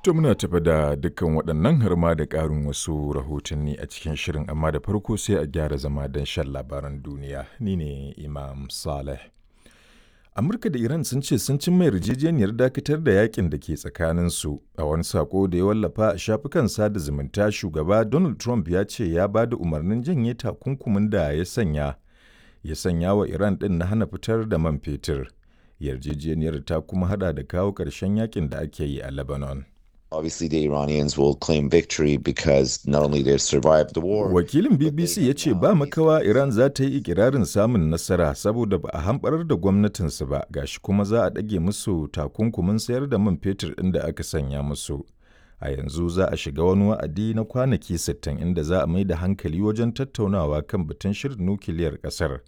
To muna tafa da dukkan waɗannan har ma da ƙarin wasu rahotanni a cikin shirin amma da farko sai a gyara zama don shan labaran duniya. Ni ne Imam Saleh. Amurka da Iran sun ce sun cimma yarjejeniyar dakatar da yakin da ke tsakaninsu a wani sako da ya wallafa a shafukan sada zumunta shugaba Donald Trump ya ce ya ba da umarnin janye takunkumin da ya sanya ya sanya wa Iran ɗin na hana fitar da man fetur. Yarjejeniyar ta kuma hada da kawo ƙarshen yakin da ake yi a Lebanon. Obviously, the Iranians will claim victory because not only they've survived the war. Wakilin BBC ya ce ba makawa Iran za ta yi ikirarin samun nasara saboda ba a hamɓarar da gwamnatinsu ba gashi kuma za a ɗage musu takunkumin sayar da man fetur ɗin da aka sanya musu. A yanzu za a shiga wani wa'adi na kwanaki 60 inda za a mai da hankali wajen tattaunawa kan batun shirin nukiliyar ƙasar